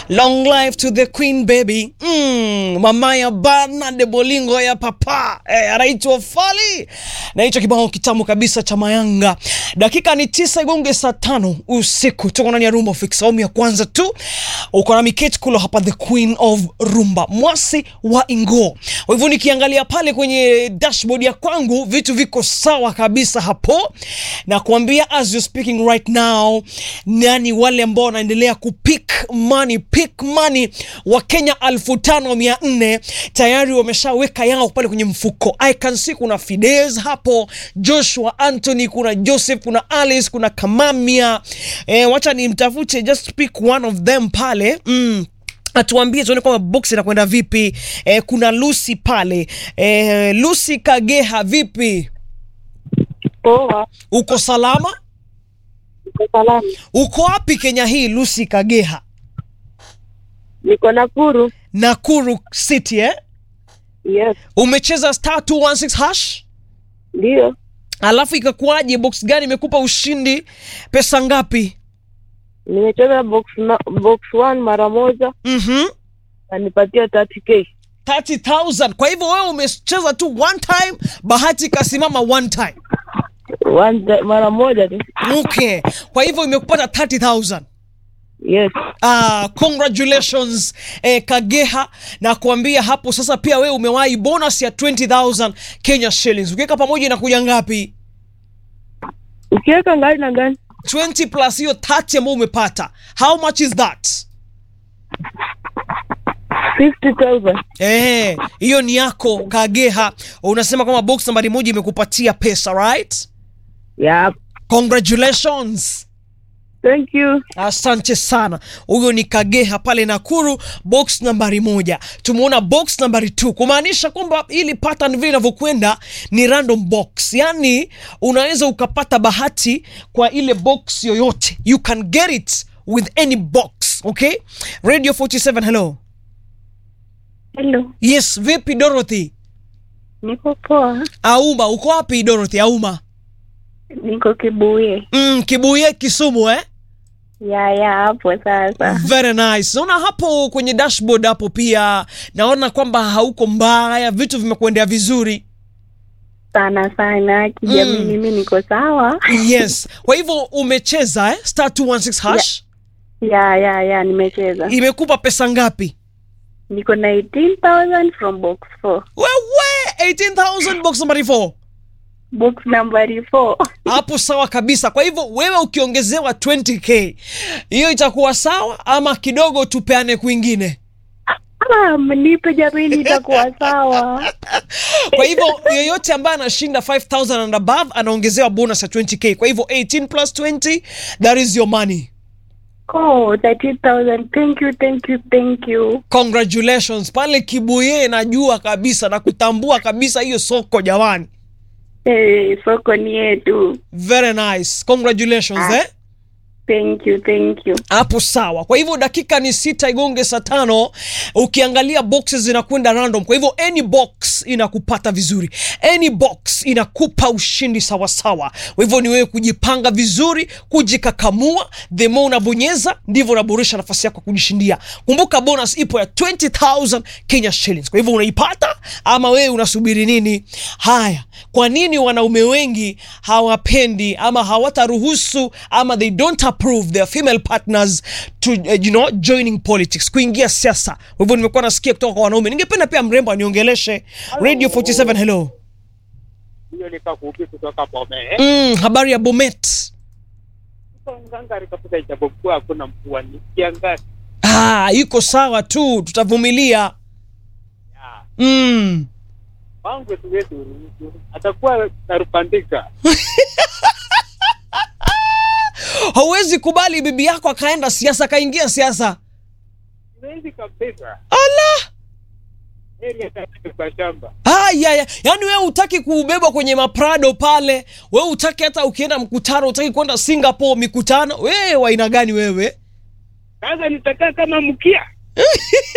Long life to the queen baby. Mm, mama ya bana de bolingo ya papa eh, anaitwa Fali na hicho kibao kitamu kabisa cha Mayanga. Dakika ni tisa igonge saa tano usiku, tuko ndani ya Rumba Fix awamu ya kwanza tu. Uko na Miketi Kulo hapa, the queen of rumba, mwasi wa Ingo. Kwa hivyo nikiangalia pale kwenye dashboard ya kwangu vitu viko sawa kabisa hapo, na kuambia as you speaking right now, nani wale ambao wanaendelea kupick money, pick money wa Kenya elfu tano mia nne tayari wameshaweka yao pale kwenye mfuko. I can see kuna Fidesz hapo, Joshua Anthony, kuna Joseph, kuna Alice, kuna Kamamia. Eh, wacha nimtafute just pick one of them pale mm atuambie tuone kwamba box inakwenda vipi. Eh, kuna Lucy pale eh, Lucy Kageha, vipi? Poa, Uko salama? niko salama. Uko wapi Kenya hii Lucy Kageha? Niko Nakuru. Nakuru City eh? Yes, Umecheza star 216 hash, ndio. alafu ikakuwaje? Box gani imekupa ushindi? Pesa ngapi? Nimecheza box na, box one mara moja Mhm. na nipatia 30k 30,000. Kwa hivyo wewe umecheza tu one time, bahati ikasimama one time. one ti- mara moja tu. Okay. Kwa hivyo imekupata 30,000. Yes, Ah, congratulations eh, Kageha na kuambia hapo sasa pia wewe umewahi bonus ya 20,000 Kenya shillings. Ukiweka pamoja inakuja ngapi? ukiweka ngani na ngani 20 plus hiyo 30 ambayo umepata. How much is that? 50,000 Eh, hiyo ni yako Kageha. Unasema kwamba box nambari moja imekupatia pesa, right? Yep. Congratulations. Thank you. Asante sana. Huyo ni Kageha pale Nakuru, box nambari moja. Tumeona box nambari 2 kumaanisha kwamba ili pattern vile inavyokwenda ni random box, yaani unaweza ukapata bahati kwa ile box yoyote, you can get it with any box. Okay, Radio 47, hello. Hello. Yes, vipi Dorothy? Niko poa. Auma, uko wapi Dorothy? Auma. Niko Kibuye. Mm, Kibuye Kisumu eh? Ya ya hapo sasa. Very nice. Naona hapo kwenye dashboard hapo pia naona kwamba hauko mbaya, vitu vimekuendea vizuri. Sana sana kijamii Mm. mimi niko sawa. Yes. Kwa hivyo umecheza eh? Star 216 hash. Ya ya ya nimecheza. Imekupa pesa ngapi? Niko na 18,000 from box 4. Wewe 18,000 box number 4. Box number 4. Hapo sawa kabisa. Kwa hivyo wewe ukiongezewa 20k, hiyo itakuwa sawa ama kidogo tupeane kwingine? Ah, mnipe jamani itakuwa sawa. Kwa hivyo yeyote ambaye anashinda 5000 and above anaongezewa bonus ya 20k. Kwa hivyo 18 plus 20 that is your money. Oh, 30,000. Thank you, thank you, thank you. Congratulations pale Kibuye, najua kabisa na kutambua kabisa hiyo soko jamani. Hey, soko ni yetu. Very nice. Congratulations eh. Thank you, thank you. Hapo sawa. Kwa hivyo dakika ni sita igonge saa tano. Ukiangalia boxes zinakwenda random, kwa hivyo any box inakupata vizuri, any box inakupa ushindi sawa sawa. Kwa hivyo ni wewe kujipanga vizuri, kujikakamua. The more unabonyeza ndivyo unaboresha nafasi yako ya kujishindia. Kumbuka bonus ipo ya 20000 Kenya shillings. Kwa hivyo unaipata ama wewe unasubiri nini? Haya, kwa nini wanaume wengi hawapendi ama hawataruhusu ama they don't approve their female partners to uh, you know joining politics, kuingia siasa? Kwa hivyo nimekuwa nasikia kutoka kwa wanaume. Ningependa pia mrembo aniongeleshe. Radio 47, hello. hiyo nikakuupi kutoka Bomet. Mm, habari ya Bomet. Ngangari kabisa, ijapokuwa hakuna mvua, ni kiangazi. Ah, iko sawa tu, tutavumilia. Ya, Mm. Wangu siwezi uruhusu, atakuwa narupandika. Hauwezi kubali bibi yako akaenda siasa, akaingia siasa. Siwezi kabisa. Ala! Heri atatoke kwa shamba. Ah, ya, ya. Yaani wewe utaki kubebwa kwenye maprado pale, wewe utaki hata ukienda mkutano, utaki kwenda Singapore mikutano. Wewe wa aina gani wewe? Sasa nitakaa kama mkia